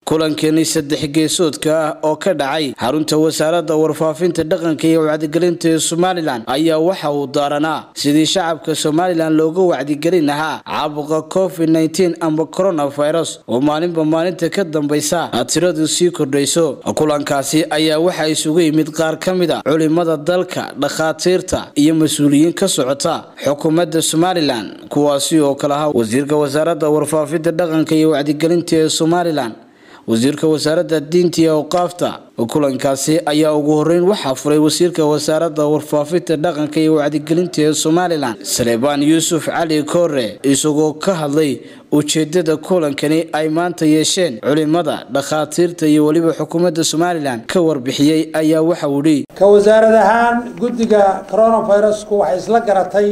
kulankani saddex geesoodka ah oo ka dhacay xarunta wasaaradda warfaafinta dhaqanka iyo wacdigelinta ee somalilan ayaa waxa uu daaranaa sidii shacabka somalilan looga wacdigelin lahaa caabuqa covid nteen amba coronavirus oo maalinba maalinta ka dambaysa tiradu sii kordhayso kulankaasi ayaa waxaa isugu yimid qaar ka mid a culimada dalka dhakhaatiirta iyo mas-uuliyiin ka socota xukuumadda somalilan kuwaasi oo kale ahaa wasiirka wasaaradda warfaafinta dhaqanka iyo wacdigelinta ee somalilan wasiirka wasaaradda diinta iyo awqaafta kulankaasi ayaa ugu horeyn waxaa furay wasiirka wasaaradda warfaafinta dhaqanka iyo wacdigelinta ee somalilan saleebaan yuusuf cali koore isagoo ka hadlay ujeedada kulankani ay maanta yeesheen culimada dhakhaatiirta iyo weliba xukuumadda somalilan ka warbixiyey ayaa waxa uu dhi ka wasaarad ahaan guddiga coronavirusku waxay isla garatay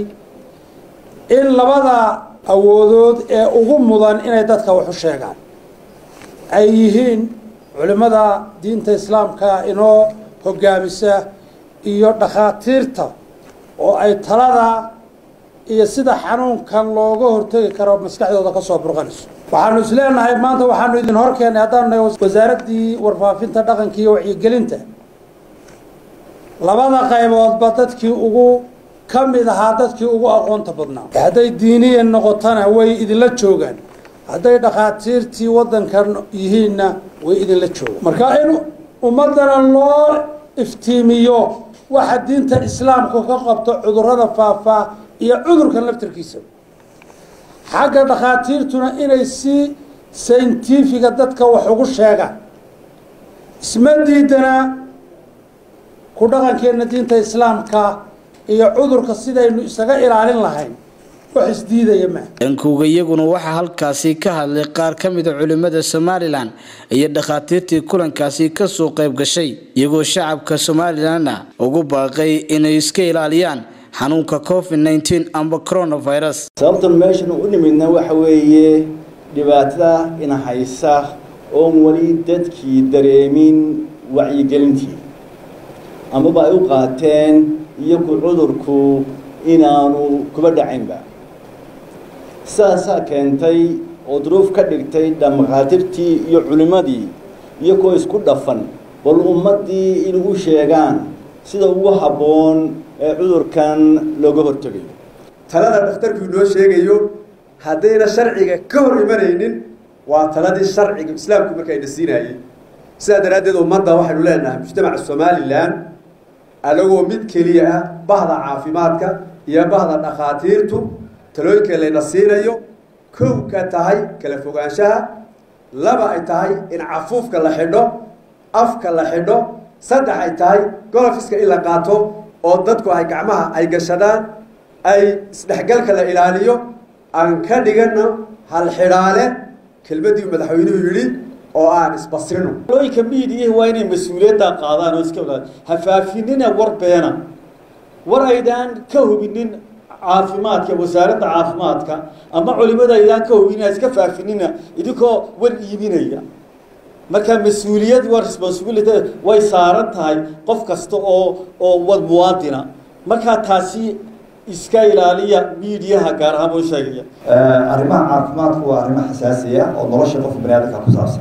in labada awoodood ee ugu mudan inay dadka wax u sheegaan ay yihiin culimmada diinta islaamka inoo hogaamisa iyo dhakhaatiirta oo ay talada iyo sida xanuunkan looga hortegi karo maskaxdooda ka soo burqanayso waxaanu is leenahay maanta waxaanu idin horkeenay haddaanu nahay wasaaraddii warfaafinta dhaqanka iyo wacyigelinta labada qayboodba dadkii ugu ka mid ahaa dadkii ugu aqoonta badnaa hadday diiniyan noqotona way idinla joogaan hadday dhakhaatiirtii waddankan yihiinna way idinla joogaan marka in ummaddana loo iftiimiyo waxa diinta islaamku ka qabto cudurrada faafaa iyo cudurkan laftarkiisa xagga dhakhaatiirtuna inay si sayntifiga dadka wax ugu sheegaan isma diidana ku dhaqankeenna diinta islaamka iyo cudurka sidaynu isaga ilaalin lahayn dhankooga iyaguna waxaa halkaasi ka hadlay qaar ka mida culimada somalilan iyo dhakhaatiirtii kulankaasi kasoo qayb gashay iyagoo shacabka somalilanna ugu baaqay inay iska ilaaliyaan xanuunka covid nteen amba coronavirus sababtan meeshan u nimidna waxa weeye dhibaatada ina haysa oon weli dadkii dareemin wacyigelintii amaba ay u qaateen iyagu cudurku inaanu kuba dhacaynba saasaa keentay oo duruuf ka dhigtay dhamakaatirtii iyo culimmadii iyagoo isku dhafan bal ummaddii in u sheegaan sida ugu habboon ee cudurkan looga hortegayo talada dhakhtarku inoo sheegayo haddayna sharciga ka hor imanaynin waa taladii sharciga islaamku markayna siinaayey sidaa daraaddeed ummadda waxaynu leenahay mujtamaca somalilan anagoo mid keliya ah bahda caafimaadka iyo bahda dhakhaatiirtu talooyinka layna siinayo kow ka tahay kala fogaanshaha laba ay tahay in cafuufka la xidho afka la xidho saddex ay tahay golofiska in la qaato oo dadku ay gacmaha ay gashadaan ay isdhexgalka la ilaaliyo aan ka dhigano hal xidhaale kelmadii madaxweynuhu yidhi oo aan isbasrino talooyinka miidiyahi waa inay mas-uuliyadda qaadaan oo iska hafaafinina war beena war aydaan ka hubinin caafimaadka wasaaradda caafimaadka ama culimada aydaan ka hubinin iska faafinina idinkoo war iibinaya marka mas-uuliyad waa responsibility way saaran tahay qof kasta oo oo wad muwaadina markaa taasi iska ilaaliya miidiyaha gaar ahaan buu sheegaya arrimaha caafimaadku waa arrimo xasaasiya oo nolosha qofka bani aadamka ku saabsan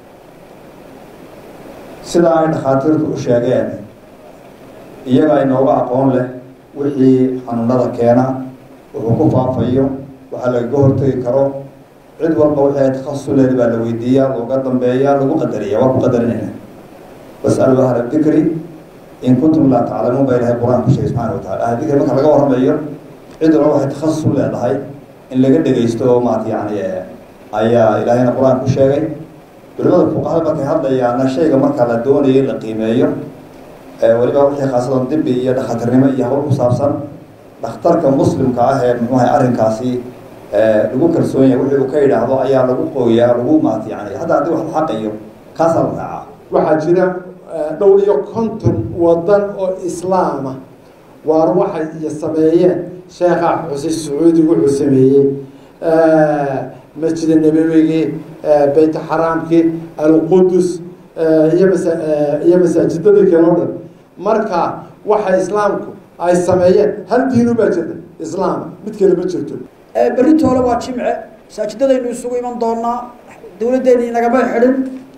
sidaa ay dhakhaatiirtu u sheegeen iyaga inooga aqoon leh wixii xanuunada keena wuxuu ku faafayo waxaa lagaga hortegi karo cid walba wixii ay takhasuleed baa la weydiiyaa looga dambeeyaa lagu qadariya waa ku qadarinayna wasalu ahla dikri in kuntum laa taclamuun baa ilahay qur-aan ku sheegay subxana watacala ahla dikri marka laga warramayo cid walba waxay takhasus u leedahay in laga dhegaysto oo maarata yani ayaa ilaahayna qur-aan ku sheegay culimada fuqahada markay hadlayaana shayga marka la doonayo in la qiimeeyo weliba wixii khaasadan dibi iyo dhakhatirnimo iyo hawl ku saabsan dhakhtarka muslimka ah ee muxuuahay arrinkaasi lagu kalsoon yahay wixii uu ka yidhaahdo ayaa lagu qooyaa lagu maat yani hadda haddii wax la xaqayo kaasaa la raacaa waxaa jira dhowr iyo konton wadan oo islaama waar waxay iyo sameeyeen sheekha xuseen sacuudi wuxuu sameeyey masjida nabawigii beyt xaraamkii alqudus iyo masa iyo masaajidadii kale o dhan marka waxa islaamku ay sameeyeen hal diinu baa jirta islaama mid kale ma jirto beritoole waa jimce masaajidadaynu isugu iman doonaa dawladdeeni inagama xidhin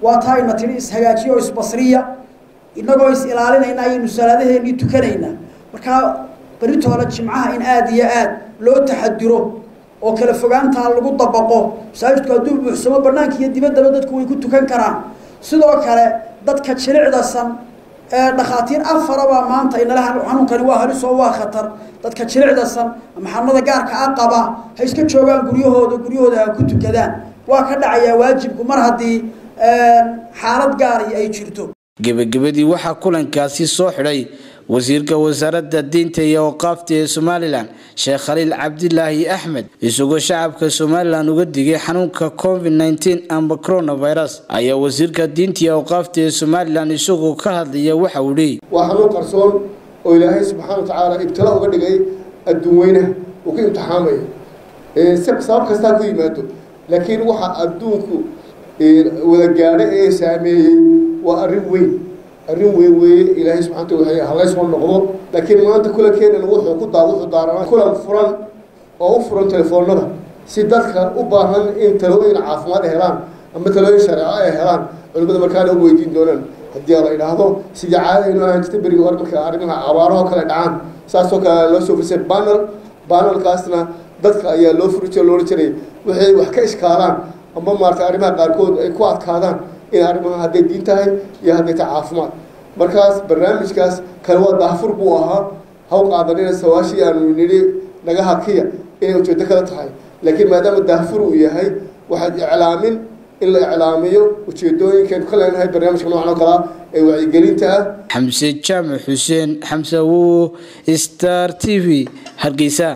waa taa ina tidhi ishagaajiya oo isbasriya innagoo is ilaalinayna ayaynu salaadaheennii tukanayna markaa beritoole jimcaha in aada iyo aad loo taxadiro oo kala fogaantaa lagu dabaqo masaajidku hadduu buuxsamo banaanka iyo dibaddaba dadku way ku tukan karaan sidoo kale dadka jilicdasan ee dhakhaatiir afarabaa maanta inala xanuunkani waa halis oo waa khatar dadka jilicdasan ama xanuunada gaarka a qaba ha iska joogaan guryahooda guryahooda ha ku tukadaan waa ka dhacayaa waajibku mar haddii xaalad gaari ay jirto gebagabadii waxaa kulankaasi soo xidhay wasiirka wasaaradda diinta iyo awqaafta ee somalilan sheekh khaliil cabdilaahi axmed isagoo shacabka somalilan uga digay xanuunka covid nteen amba coronavirus ayaa wasiirka diinta iyo awqaafta ee somalilan isagoo ka hadlaya waxa uu leeyay waa xanuun qarsoon oo ilaahay subxaana wa tacaala ibtila uga dhigay adduun weynaha uu ka imtixaamaya sabab kastaa ku yimaado laakiin waxa adduunku wada gaadha ee saameeyey waa arrin weyn arrin weyn weeye ilaahay subxana wataala halaysoo noqdo laakiin maanta kulankeenan wuxuu ku daa wuxuu daaranaa kulan furan oo u furan telefoonada si dadka u baahan in talooyin caafimaad helaan ama talooyin shareeco ay helaan culimada markaana u weydiin doonaan haddii la idhaahdo sidii caadaynu ahaan jirta berigii hore marka arrimaha abaarahoo kale dhacaan saasoo kale loo soo furisay banal banalkaasna dadka ayaa loo furi jiro loola jiray waxay wax ka ishkaalaan ama maarata arrimaha qaarkood ay ku adkaadaan in arrimaha hadday diin tahay iyo hadday tahay caafimaad markaas barnaamijkaas kale waa daafur buu ahaa haw qaadanina sawaashii aanu nidhi naga hakiya inay ujeedo kala tahay laakiin maadaama daafur uu yahay waxaad iclaamin in la iclaamiyo ujeedooyinkeenu ka leenahay barnaamijka noocan oo kalea ee wacyigelinta ah xamse jaamac xuseen xamse awowo star t v hargeysa